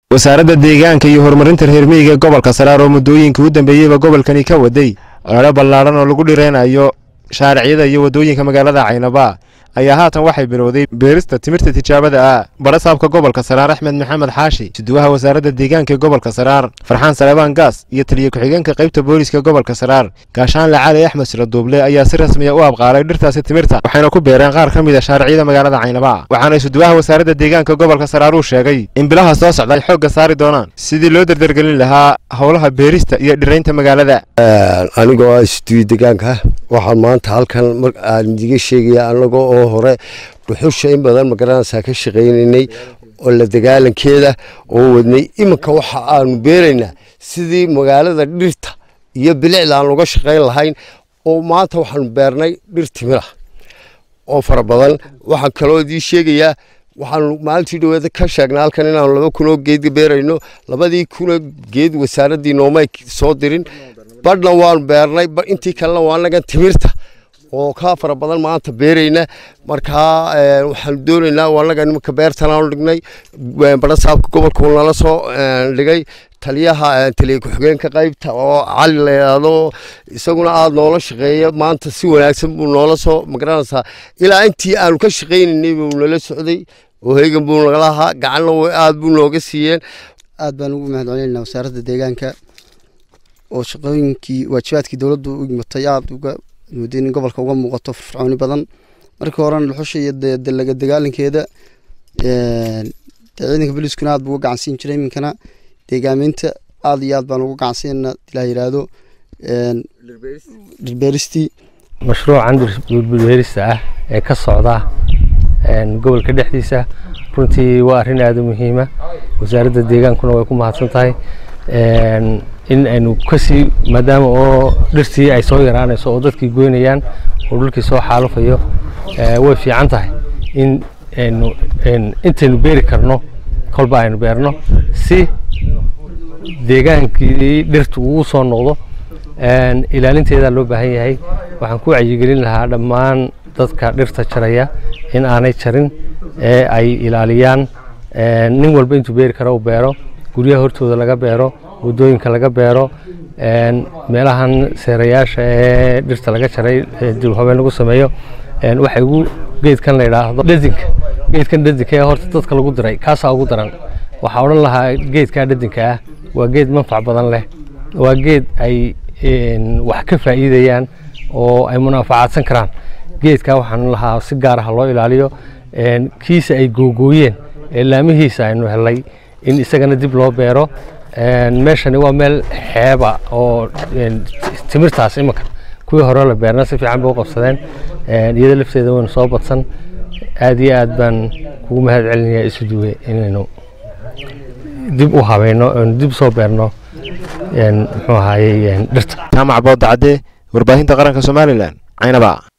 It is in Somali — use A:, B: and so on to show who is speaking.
A: wasaaradda deegaanka iyo horumarinta reer miyiga gobolka saraar oo muddooyinkii u dambeeyeyba gobolkani ka waday olole ballaadhan oo lagu dhiraynayo shaariciyada iyo waddooyinka magaalada caynaba ayaa haatan waxay bilowday beerista timirta tijaabada ah barasaabka gobolka saraar axmed maxamed xaashi suduwaha wasaaradda deegaanka ee gobolka saraar farxaan salebaan gaas iyo taliya ku-xigeenka qaybta booliska gobolka saraar gaashaanle cali axmed siraduuble ayaa si rasmiya u abqaalay dhirtaasi timirta waxayna ku beereen qaar ka mid a shaariciyada magaalada caynaba waxaana suduwaha wasaaradda deegaanka gobolka saraar uu sheegay in bilaha soo socda ay xoogga saari doonaan sidii loo derdergelin lahaa howlaha beerista iyo dhiraynta magaalada
B: anigoo ah istuuyo deegaanka waxaan maanta halkan aan idiga sheegaya anaga oo hore dhuxusha in badan magaranaysaa ka shaqaynaynay oo la dagaalankeeda oo wadnay iminka waxa aanu beeraynaa sidii magaalada dhirta iyo bilicda aan uga shaqayn lahayn oo maanta waxaanu beernay dhir timira oo fara badan waxaan kaloo idii sheegayaa waxaanu maalintii dhaweeda ka sheegnay halkan inaanu laba kunoo geed beerayno labadii kunoo geed wasaaraddii noomay soo dirin badhna waanu beernay intii kalena waa anagan timirta oo ka fara badan maanta beerayna markaa waxaanu doonaynaa anaga nimanka beertanaanu dhignay barasaabka gobolka uu nala soo dhigay taliyaha taliya ku-xigeenka qaybta oo cali la yidhaahdo isaguna aada noola shaqeeya maanta si wanaagsan buu noola soo magaranaysaa ilaa intii aanu ka shaqaynaynay buu nala socday oo heegan buu nagala ahaa gacanna aada buu nooga siiyeen
C: aad baan ugu mahad celinayna wasaaradda deegaanka oo shaqooyinkii waajibaadkii dowladdu u yimatay aada uga muddo in gobolka uga muuqato firfircooni badan markii horena dhuxusha iyo dalaga dagaalankeeda ciidanka booliiskuna aad buu uga gacansiin jiray iminkana deegaameynta aada iyo aad baan uga gacansiinana ilaa yidhaahdo dhirbeeristii
D: mashruucan dhirbeerista ah ee ka socda gobolka dhexdiisa runtii waa arrin aada u muhiima wasaaradda deegaankuna way ku mahadsan tahay in aynu kasii maadaama oo dhirtii ay soo yaraanayso oo dadkii goynayaan oo dhulkii soo xaalufayo way fiican tahay in aynu intaynu beeri karno kolba aynu beerno si deegaankii dhirtu ugu soo noqdo ilaalinteedaa loo baahan yahay waxaan ku wacyigelin lahaa dhammaan dadka dhirta jaraya in aanay jarin ee ay ilaaliyaan nin walba intuu beeri karo u beero guryaha hortooda laga beero waddooyinka laga beero meelahan seerayaasha ee dhirta laga jaray dibhabeen lagu sameeyo waxay ugu geedkan la yidhaahdo dhadinka geedkan dhadinka ee horta dadka lagu diray kaasaa ugu daran waxaa odhan lahaa geedkaa dhadinka ah waa geed manfac badan leh waa geed ay wax ka faa'iidayaan oo ay munaafacaadsan karaan geedkaa waxaan lahaa si gaar ah loo ilaaliyo kiisa ay googooyeen ee laamihiisa aynu helay in isagana dib loo beero meeshani waa meel xeeba oo timirtaas imanka kuwii hore la beerna si fiican bay u qabsadeen iyada lafteeda waynu soo badsan aad iyo aad baan kugu mahad celinayaa isu duwe inaynu dib u habayno aynu dib soo beerno muxuu ahaayey dhirta
A: jaamac boodda cadde warbaahinta qaranka somalilan caynaba